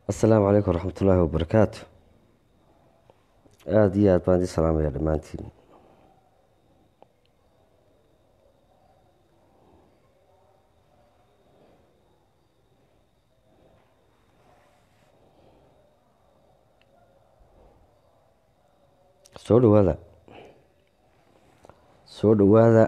asalaamu calaykum waraxmat ullaahi wabarakaatu aada iyo aad baan idin salaamaya dhammaantiin soo dhawaada soo dhawaada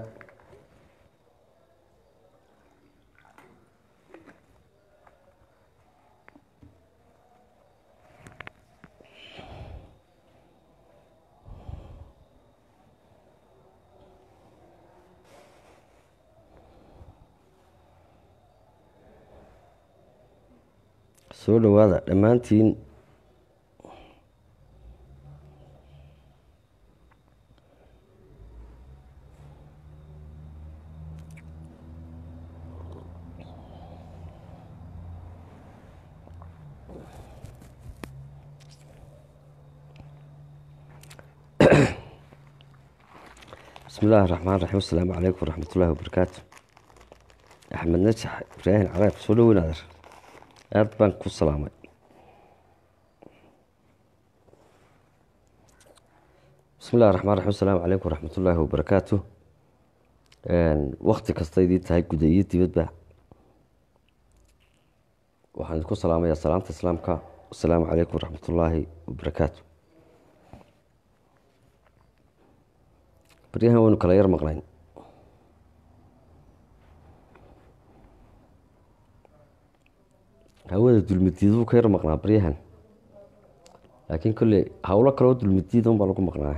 soo dhawaada dhammaantiin bismi illaahi raxmaan raxiim asalaamu calaykum waraxmat ullaahi wabarakaatu axmed najax ibraahim caraab soo dhaweyn adeer aada baan ku salaamay bismi illahi raxmaan raxiim asalaamu calaykum waraxmat ullaahi wabarakaatu wakti kasta idiin tahay guda iyo dibadba waxaan idinku salaamayaa salaamta islaamka asalaamu calaykum waraxmat ullaahi wabarakaatu baryahan waynu kala yar maqnayn hawada dulmadiiduu ka yar maqnaa baryahan laakiin kolley howlo kaleo dulmadiida un baa lagu maqnaa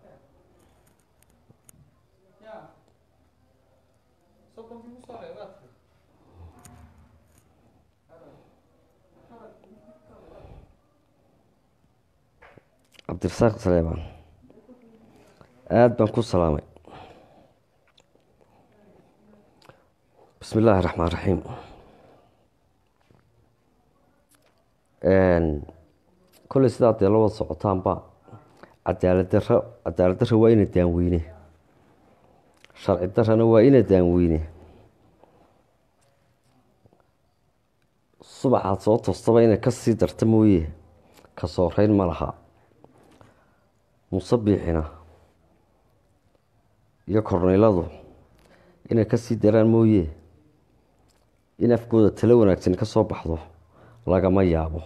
cabdirasaaq saleebaan aada baan ku salaamay bismi illaahi raxmaan raxiim kolley sidaa dee la wada socotaanba cadaalad daro cadaalad daro waa ina daanweyne sharci darana waa ina daanweyne subaxaad soo toostaba inay ka sii darta mooye ka sooreyn ma laha musabiixina iyo korneyladu inay ka sii daraan mooye in afkooda talo wanaagsan ka soo baxdo lagama yaabo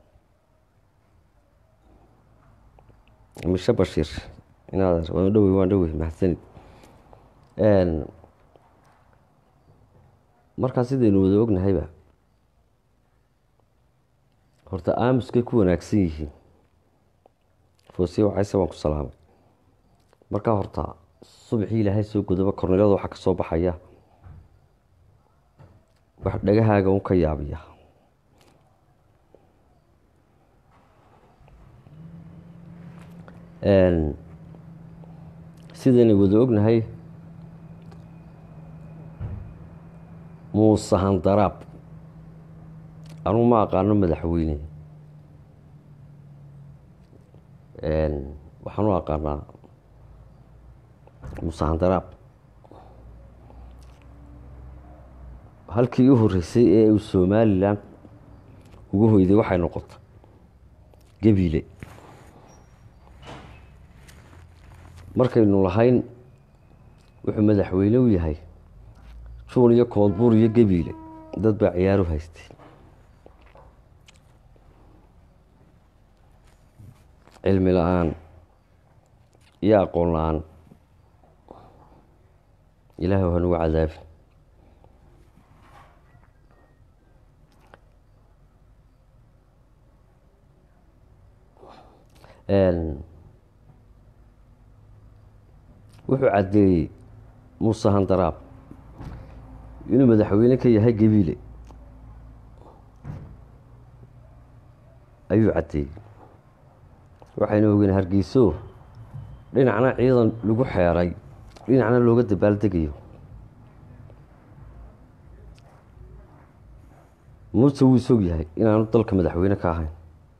mishe bashiir inaad waan dhowey waan dhowey mahadsanid markaa sidaynu wada ognahayba horta aamuskay ku wanaagsan yihiin foosiye waxayse waan ku salaamay markaa horta subaxii ilaahay soo godaba korneylada waxaa ka soo baxaya wax dhagahaaga un ka yaabiya sidayna wada ognahay muuse handaraab anugu ma aqaano madaxweyne waxaan u aqaanaa muuse handaraab halkii u horeysay ee uu somalilan ugu hoyday waxay noqotay gabiile markaynu lahayn wuxuu madaxweyne u yahay juun iyo koodbuur iyo gabiile dad baa ciyaaru haystay cilmi la-aan iyo aqoon la-aan ilaahay waa nugu cadaabi wuxuu caddeeyey muuse handaraab inuu madaxweyne ka yahay gabiile ayuu caddeeyey waxaynu ogeen hargeyso dhinacna ciidan lagu xeeray dhinacna looga dabaaldegayo muuse wuu isog yahay inaanu dalka madaxweyne ka ahayn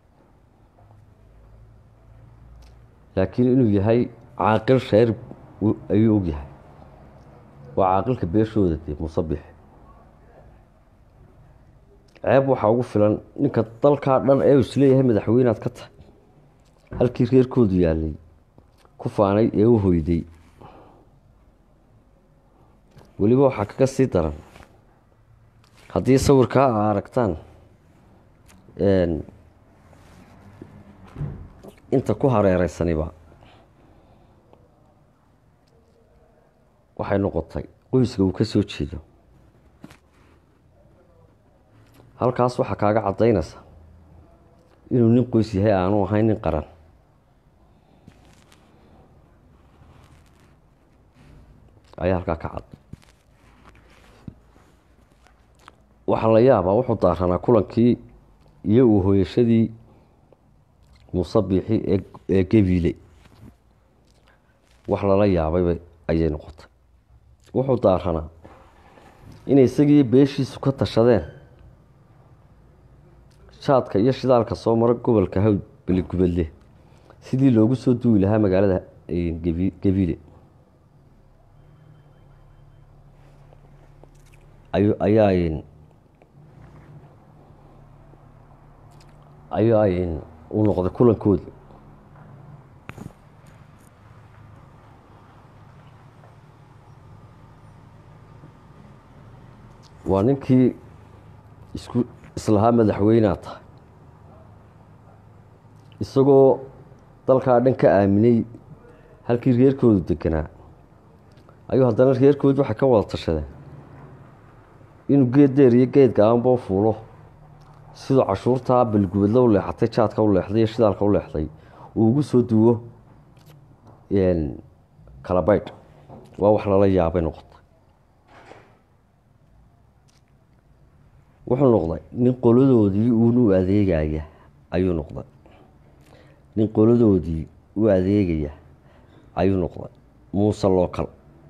laakiin inuu yahay caaqil reer ayuu og yahay waa caaqilka beeshooda dee musabix ceeb waxaa ugu filan ninka dalkaa dhan ee uu isleeyahay madaxweynead ka tahay halkii reerkoodu yaalay ku faanay ee u hoyday weliba waxaa kaga sii daran haddii sawirkaa a aragtaan inta ku hareereysaniba waxay noqotay qoyska uu ka soo jeedo halkaas waxaa kaaga caddaynaysa inuu nin qoys yahay aanu ahayn nin qaran ayaa halkaa ka cad waxaa la yaabaa wuxuu daaranaa kulankii iyo uu hooyashadii musabixi ee gabiile wax lala yaabayba ayay noqotay wuxuu daaranaa inay isagii beeshiisu ka tashadeen shaadka iyo shidaalka soo mara gobolka hawd beligubadle sidii loogu soo duwi lahaa magaalada gabiile ayaa ayaa uu noqday kulankoodii waa ninkii isku islahaa madaxweynea tahay isagoo dalkaa dhan ka aaminay halkii reerkoodu deganaa ayuu haddana reerkoodi waxay ka wada tashadeen inuu geed deer iyo geed gaabanba u fuulo siduu cashuurtaa balgubadla u leexatay jaadka u leexday iyo shidaalka u leexday uu ugu soo duwo kalabaydh waa wax lala yaabay noqotay wuxuu noqday nin qoladoodii uun u adeegaya ayuu noqday nin qoladoodii u adeegaya ayuu noqday muuse lookal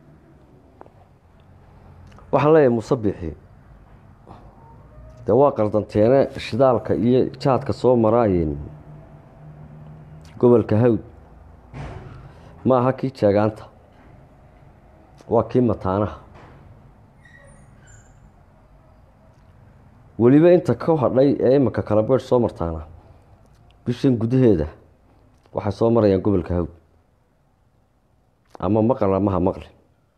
waxaan leeyahay musabixi dee waa qaldanteene shidaalka iyo jaadka soo maraayeen gobolka hawd ma aha kii jeegaanta waa kii mataanaha weliba inta ka hadhay ee iminka kalabeedh soo martaana bishan gudaheeda waxay soo marayaan gobolka hawd ama maqal amaha maqli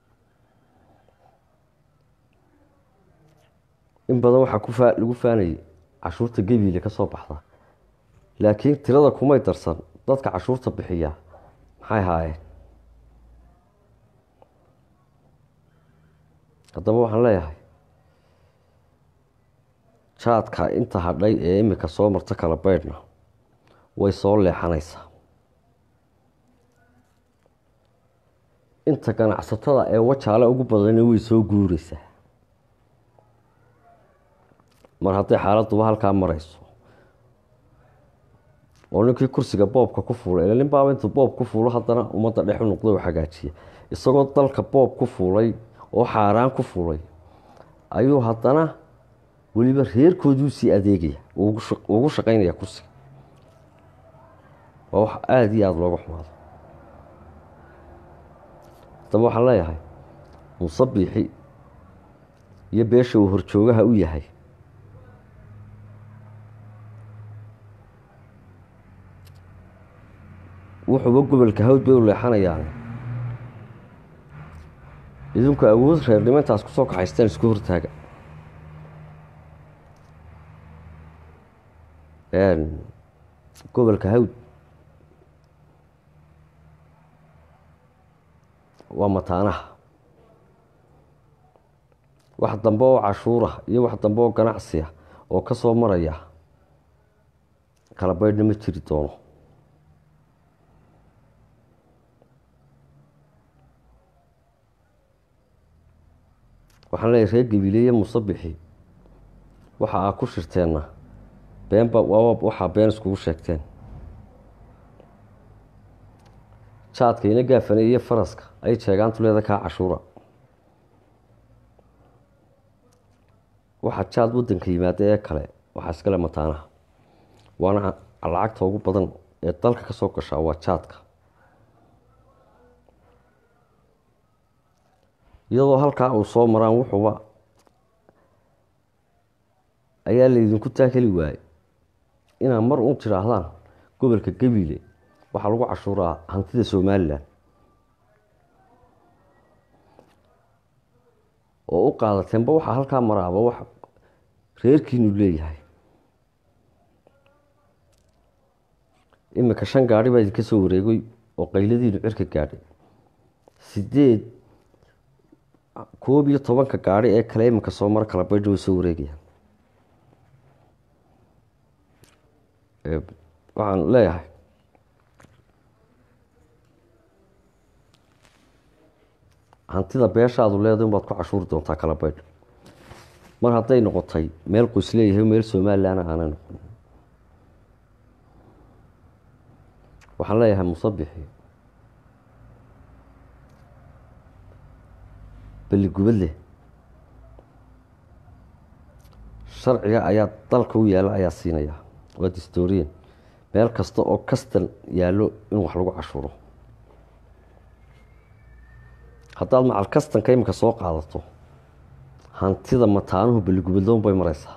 in badan waxaa ku faa lagu faanayay cashuurta gebiile ka soo baxda laakiin tirada kumay darsan dadka cashuurta bixiya maxay haayeen haddaba waxaan leeyahay jaadka inta hadhay ee imika soo marta kala baydhna way soo leexanaysaa inta ganacsatada ee wajaale ugu badana way soo guureysaa mar hadday xaaladuba halkaa marayso oo ninkii kursiga boobka ku fuulay ila nin baaba intuu boob ku fuulo haddana ummadda dhex u noqday oo hagaajiya isagoo dalka boob ku fuulay oo xaaraan ku fuulay ayuu haddana weliba reerkooduu sii adeegaya ugu shaqaynaya kursiga waa wax aada iyo aada looga xumaado haddaba waxaan leeyahay musabixi iyo beesha uu horjoogaha u yahay wuxuuba gobolka hawd bay u leexanayaan idinku awood reernimo intaas kusoo kaxaysteen isku hortaaga gobolka hawd waa mataanaha wax dambe oo cashuura iyo wax dambe oo ganacsiya oo ka soo maraya kala baydhna ma jiri doono waxaan leeyahy reer gabiile iyo musabixi waxa aa ku shirteenna beenba waxaa been iskugu sheegteen jaadka ina gaafane iyo faraska ay jeegaantu leeda kaa cashuura waxaa jaad wadanka yimaada ee kale waxaa iskale mataanaha waana lacagta ugu badan ee dalka ka soo gashaa waa jaadka iyadoo halkaa uu soo maraan wuxuuba ayaa laydinku taakeli waayey inaad mar un tidhaahdaan gobolka gabiile waxaa lagu cashuuraa hantida somalilan oo u qaadateenba waxaa halkaa maraaba wax reerkiinu leeyahay iminka shan gaadhi baa idinka soo wareegay oo qayladiinu cirka gaadhay sideed koob iyo tobanka gaadhi ee kale iminka soo mara kala baydha way soo wareegayaan waxaan leeyahay hantida beeshaadu leedahay unbaad ku cashuuri doontaa kala baydh mar hadday noqotay meel qoys leeyahay meel somalilan aanay noqon waxaan leeyahay musabixi beligubadleh sharciga ayaa dalka u yaalla ayaa siinaya waa distorian meel kasta oo kastan yaallo in wax lagu cashuuro haddaad macal kastanka iminka soo qaadato hantida mataanuhu beligubadloon bay mareysaa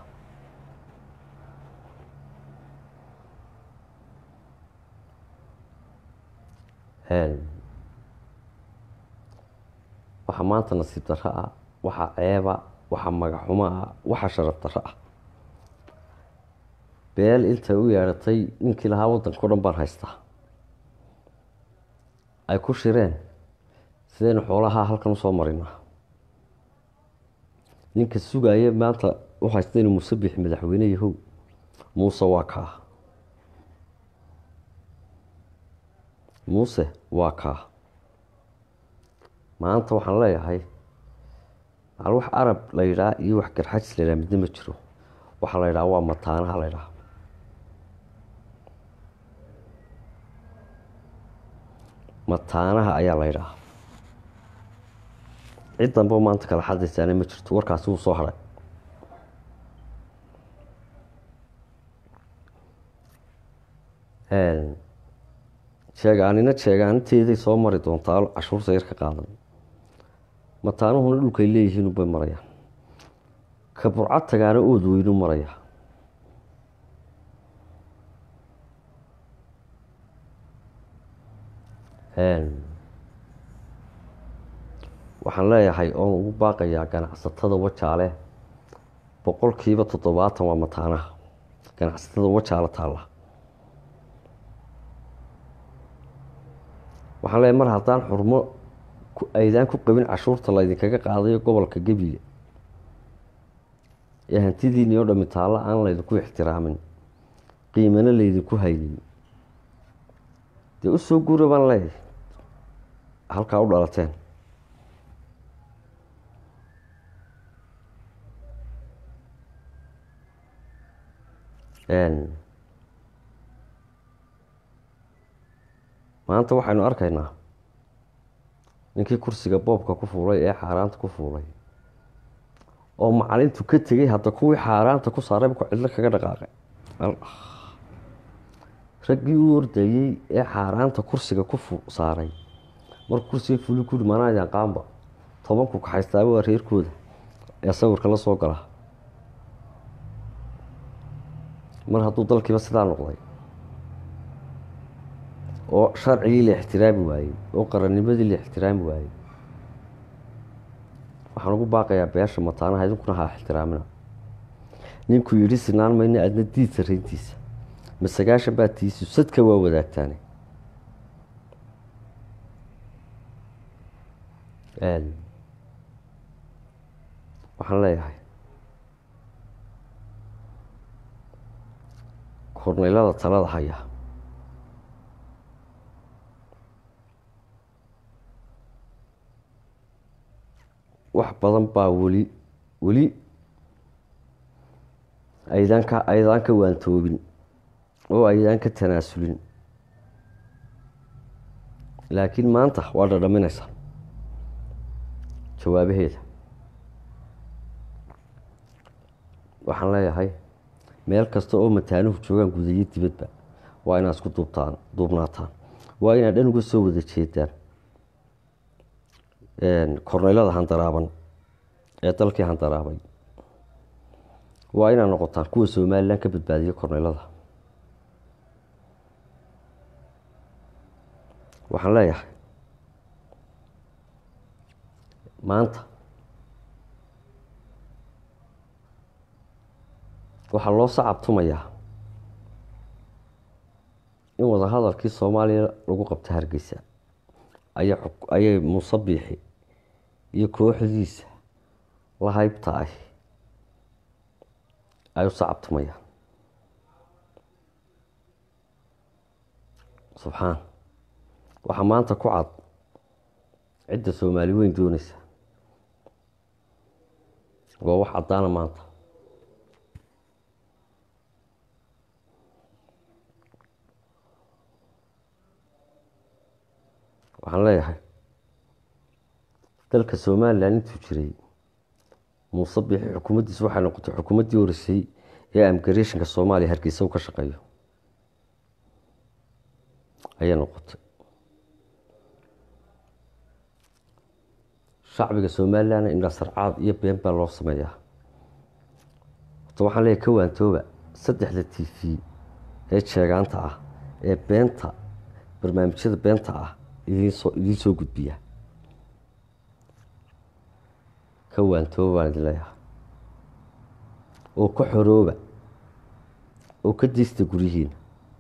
waxaa maanta nasiib darro ah waxaa ceeba waxaa magaxumo ah waxaa sharaf darro ah beel intay u yeedhatay ninkii lahaa waddanka o dhan baan haystaa ay ku shireen sidaynu xoolaha halkan usoo marinaa ninka sugaya maanta u haysta inuu musabix madaxweyne yahow muuse waa kaa muuse waa kaa maanta waxaan leeyahay macal wax arab la yidhaha iyo wax garxajis la yidhaha midna ma jiro waxaa la yidhaha waa mataanaha la ydhaha mataanaha ayaa la ydhaha cid danba maanta kala xadaysaana ma jirto warkaasi wuu soo haray sheegaanina sheegaaniteeday soo mari doontaa cashuurta yar ka qaadan mataanuhuna dhulkay leeyihiin bay marayaan ka burcad tagaana ood weynu maraya waxaan leeyahay oon ugu baaqayaa ganacsatada wajaale boqolkiiba toddobaatan waa mataanaha ganacsatada wajaale taalla waxaan leeyahay mar haddaan xurmo aydaan ku qabin cashuurta laydinkaga qaadayo gobolka gabiile ee hantidiinii oo dhami taallo aan laydinku ixtiraamin qiimana laydinku haynin dee usoo guura baan leeyahay halkaa u dhalateen maanta waxaynu arkaynaa ninkii kursiga boobka ku fuulay ee xaaraanta ku fuulay oo macalintu ka tegay hadda kuwii xaaraanta ku saaray markuu cidlo kaga dhaqaaqay raggii u ordayey ee xaaraanta kursiga ku saaray markuu kursiga fuli kuri maanaayaan qaamba tobanku kaxaystaaba waa reerkooda ee sawirka la soo gala mar hadduu dalkiiba sidaa noqday oo sharcigii la ixtiraami waayey oo qarannimadii la ixtiraami waayey waxaan ugu baaqayaa beesha mataanaha idinkuna ha ixtiraamina ninkuu yidhi sinaan mayna adna diid sarayntiisa ma sagaashan baa tiisu sadka waa wadaagtaane waxaan leeyahay korneylada talada haya wax badan baa weli weli aydaan ka aydaan ka waantoobin oo aydaan ka tanaasulin laakiin maanta waa dhadhaminaysa jawaabaheeda waxaan leeyahay meel kasta oo mataanuhu joogaan gudayo dibadba waa inaad isku duubtaan duubnaataan waa inaad dhan uga soo wada jeedaan korneylada handaraaban ee dalkii handaraabay waa inaad noqotaan kuwa somalilan ka badbaadiya korneylada waxaan leeyahay maanta waxaa loo sacabtumayaa in wadahadalkii soomaaliya lagu qabta hargeysa aya ayay muuse biixi iyo kooxdiisa la haybta ah ay u sacabtumayaan subxaan waxaa maanta ku cad cidda soomaali weyn dooneysa waa wax caddaana maanta waxaan leeyahay dalka somalilan intuu jiray muuse biixi xukuumaddiisu waxay noqotay xukuumaddii horeysay ee amgareeshinka soomaaliya hargeysa u ka shaqeeyo ayay noqotay shacbiga somalilanna indhasarcaad iyo been baa loo sameeyaa horta waxaan leeyahay ka waantooba saddexda t v ee jeegaanta ah ee beenta barnaamijyada beenta ah idinsoo idiin soo gudbiya ka waantooba baan idin leeyahay oo ka xorooba oo ka diista guryihiina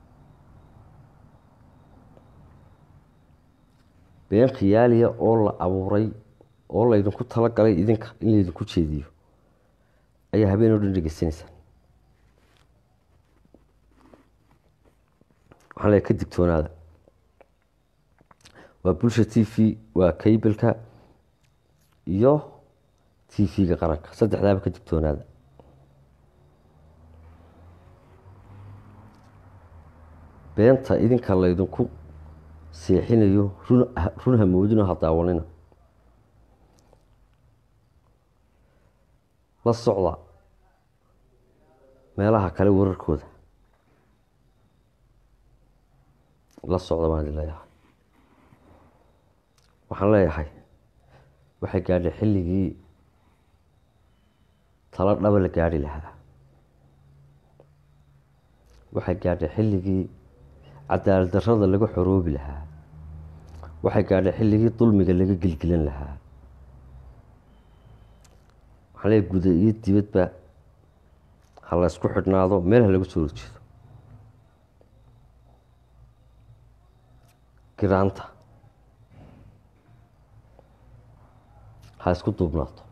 been khiyaaliya oo la abuuray oo laydinku talagalay idinka in laydinku jeediyo ayaa habeen oo dhan dhegeysanaysaan waxaan leeyahay ka digtoonaada waa bulsha t v waa kaybalka iyo t v-ga qaranka saddexdaaba ka digtoonaada beenta idinka laydinku seexinayo run run hamoodino ha daawanina la socda meelaha kale wararkooda la socda baan idin leeyahay waxaan leeyahay waxay gaadhay xilligii talo dhaba la gaadhi lahaa waxay gaadhay xilligii cadaalad darrada laga xoroobi lahaa waxay gaadhay xilligii dulmiga laga gelgelan lahaa waxaan leeyahay guda iyo dibadba ha la ysku xidhnaado meel ha laga soo horjeedo giraanta ha isku duubnaato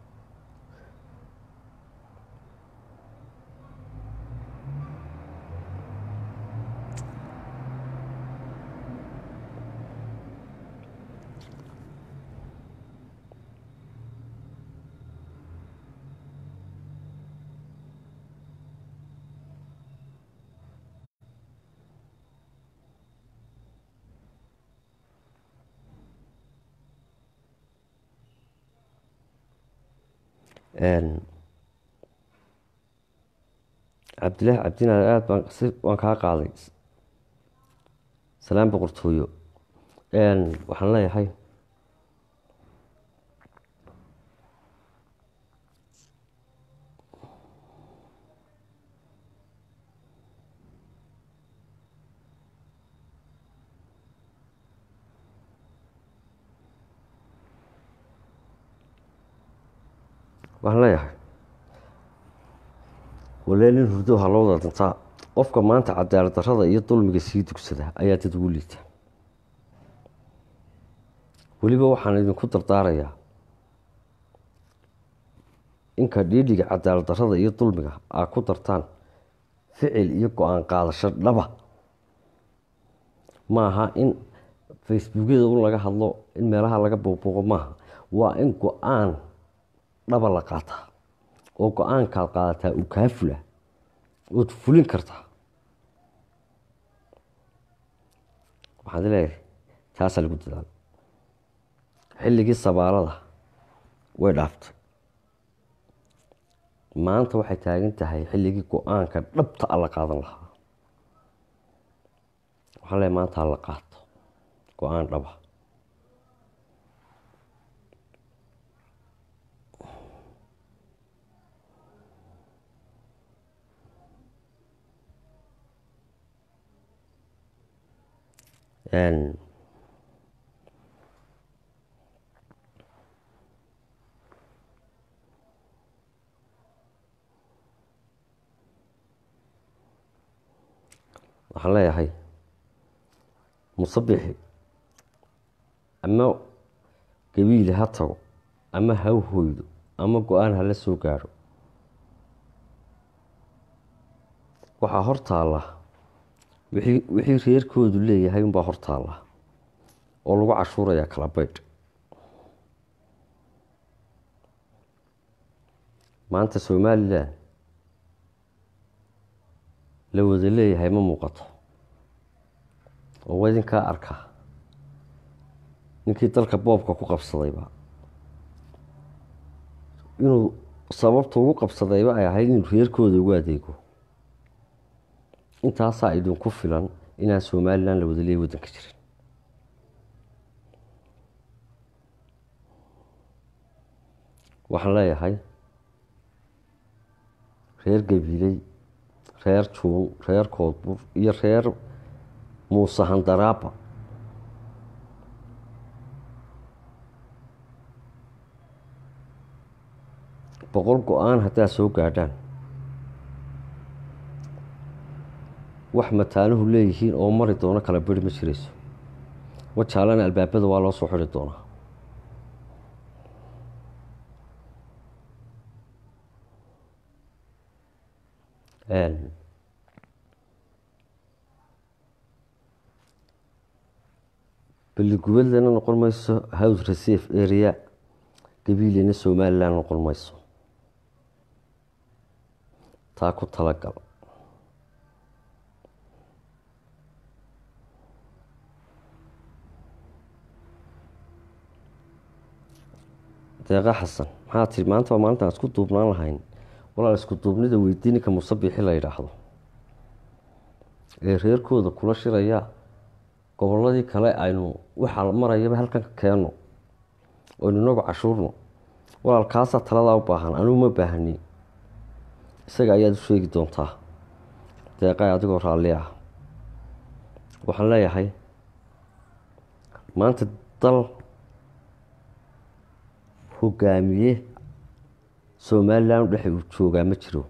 cabdilaahi cabdinaar aada baan si waan kaa qaaday salaan boqortooyo waxaan leeyahay waxaan leeyahay walee nin hurdo ha loo wada dhintaa qofka maanta cadaalad darrada iyo dulmiga sii dugsada ayaa dad ugu liita weliba waxaan idinku dardaarayaa inka dhiidhiga cadaalad darrada iyo dulmiga aa ku dartaan ficil iyo go-aan qaadasho dhaba maaha in facebookyada un laga hadlo in meelaha laga buuqbuuqo maaha waa in go-aan dhaba la qaataa oo go-aankaad qaadataa uu kaa fula ood fulin kartaa waxaad leeyahay taasaa lagu dadaala xilligii sabaalada way dhaaftay maanta waxay taagan tahay xilligii go-aanka dhabta a la qaadan lahaa waxaan leeyahay maanta ha la qaato go-aan dhaba waxaan leeyahay musabixi ama gabiili ha tago ama ha hoydo ama go-aan hala soo gaadho waxaa hor taalla wixii wixii reerkoodu leeyahay unbaa hor taalla oo lagu cashuurayaa kala baydh maanta somalilan la wada leeyahay ma muuqato oo waa idinkaa arkaa ninkii dalka boobka ku qabsadayba inuu sababta ugu qabsadayba ay ahayd inuu reerkooda ugu adeego intaasaa idinku filan inaan somalilan la wada leeyahy waddanka jirin waxaan leeyahay reer gabiiley reer juun reer koodbur iyo reer muuse handaraaba boqol go-aan haddaad soo gaadhaan wax mataanuhu leeyihiin oo mari doono kala beri ma jirayso wajaalana albaabada waa loo soo xidhi doonaa baligubeedlana noqon mayso house receive area gabiilina somalilan noqon mayso taa ku talagal deeqa xasan maxaa tiri maanta waa maalintaan isku duubnaan lahayn walaal isku duubnida weydiininka musabixi la yidhaahdo ee reerkooda kula shiraya gobolladii kale aynu waxaa marayaba halkan ka keenno oynu inagu cashuurno walaal kaasaa taladaa u baahan anugu ma baahani isaga ayaad u sheegi doontaa deeqay adigoo raalli ah waxaan leeyahay maanta dal hogaamiye somalilan dhexe uu joogaa ma jiro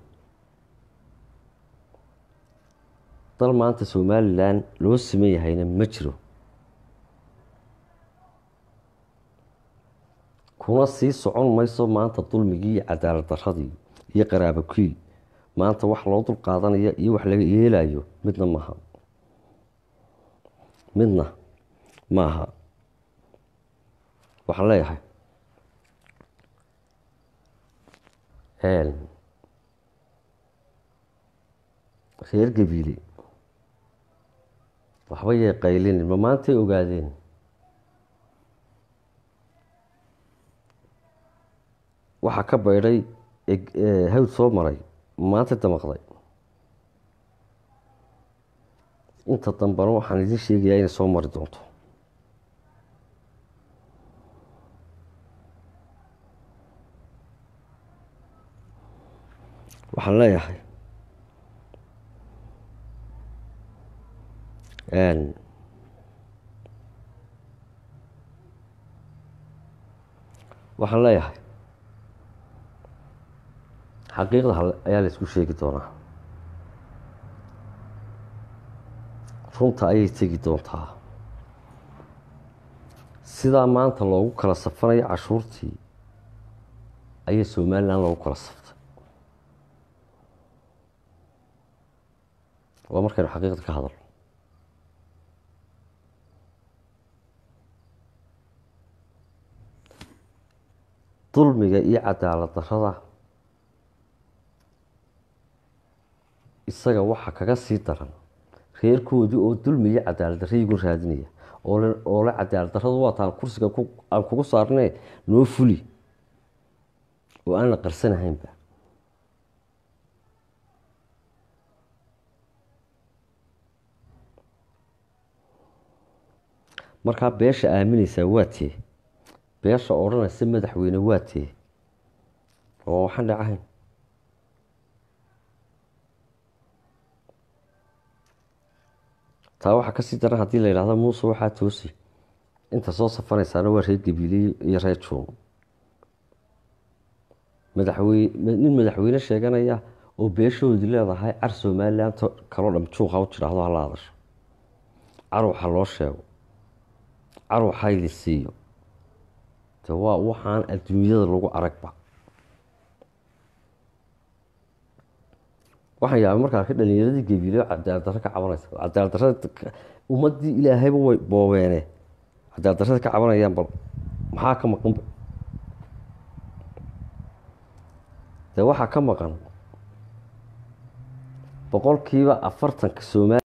dal maanta somalilan loo siman yahayna ma jiro kuna sii socon mayso maanta dulmigii iyo cadaalad daradii iyo qaraabo kiil maanta wax loo dul qaadanaya iyo wax laga yeelayo midna maaha midna maaha waxaan leeyahay reer gabiile waxba yay qaylinin ma maantay ogaadeen waxaa ka baydhay hawd soo maray maanta damaqday inta dambana waxaan idin sheegayaa inay soo mari doonto waxaan leeyahay waxaan leeyahay xaqiiqda ayaa la isku sheegi doonaa runta ayay tegi doontaa sidaa maanta loogu kala safanayo cashuurtii ayaa somalilan loogu kala saftay waa markaynu xaqiiqda ka hadalno dulmiga iyo cadaalad darada isaga waxaa kaga sii daran reerkoodii oo dulmi iyo cadaalad darra igu raadinaya oo le cadaalad darradu waa taan kursiga aan kugu saarnee noo fuli oo aan la qarsanahaynba markaa beesha aaminaysaa waa tee beesha odhanaysa madaxweyne waa tee oo waxaan dhacahayn taa waxaa kasii daran haddii la yidhahdo muuse waxaa toosi inta soo safanaysaana waa reer gabiile iyo reer juun madaxweyne nin madaxweyne sheeganaya oo beeshoodi leedahay car somalilan kaloo dham juuqa u tidhaahdo hala hadasho car waxa loo sheego car waxayli siiyo de waa waxaan adduunyada lagu aragba waxaan yaabay markaa ka dhalinyaradii gabiile cadaalad darro ka cabanaysa cadaalad darrada ummadii ilaahayba way boobeene cadaalad darrada ka cabanayaan bal maxaa ka maqanba dee waxaa ka maqan boqolkiiba afartanka soomaaliya